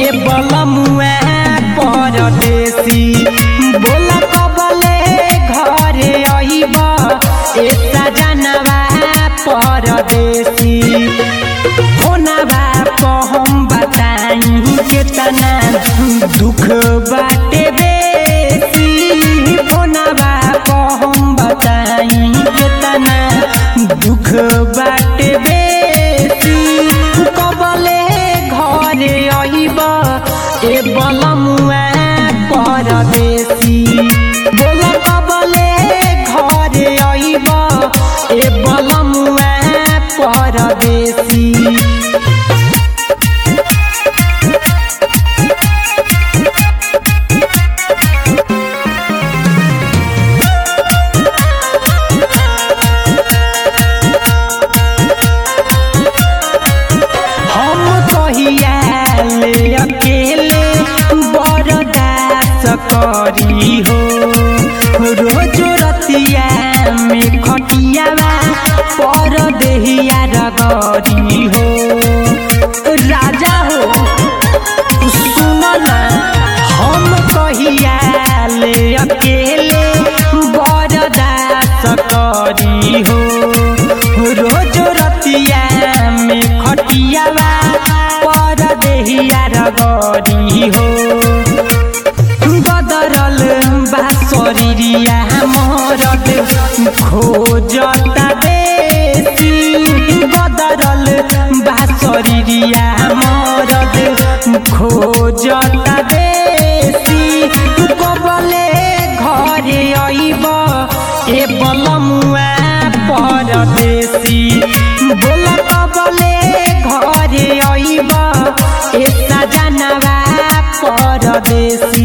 ए बलमुआ परदेसी बोला कबले घरे अइब ए सजनवा परदेसी होनबा हम बताई केतना दुख बाटे बेसी होनबा हम बताई केतना दुख बाटे बेसी कबले घरे अइब ए बलमुआ परदेसी बोल कबले घरे अइब ए बलमुआ परदेसी हम कहिया ले अकेले बरदास करी हो रोज रतिया में खटियावा पर देहिया रगरी हो राजा हो सुन ना हम कहिया ले अकेले बरदास करी हो रोज रतिया में खटियावा पर देहिया रगरी हो बदरल बा शरीरिया मरद खोजता बेसी बदरल बा शरीरिया मरद खोजता बेसी कबले घरे अइब ए बलमुआ परदेसी बोल कबले घरे अइब ए सजनवा परदेसी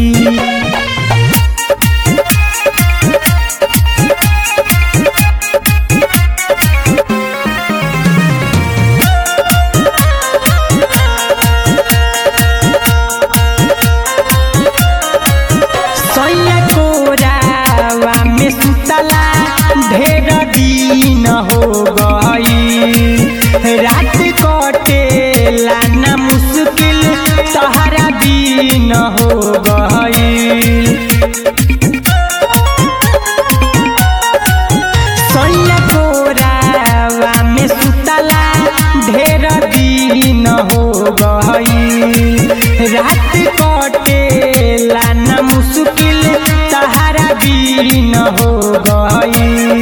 सैया कोरावा में सुतला ढेर दिन हो गई रात कटेला ना मुश्किल सहारा दिन हो गई सैया कोरावा में सुतला ढेर दिन हो गई रात कटेला न मुश्किल सहारा दिन हो गई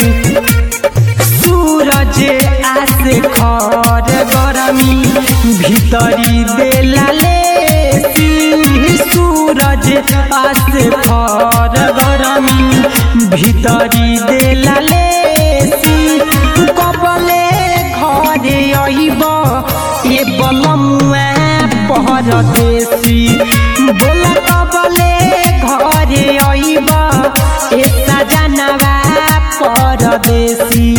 सूरज आस खर गरमी भीतरी देला लेसी सूरज आस खर गरमी भीतरी देला लेसी कबले घरे अइब ए बलमुआ परदेसी बोल कबले घरे अइब ए सजनवा परदेसी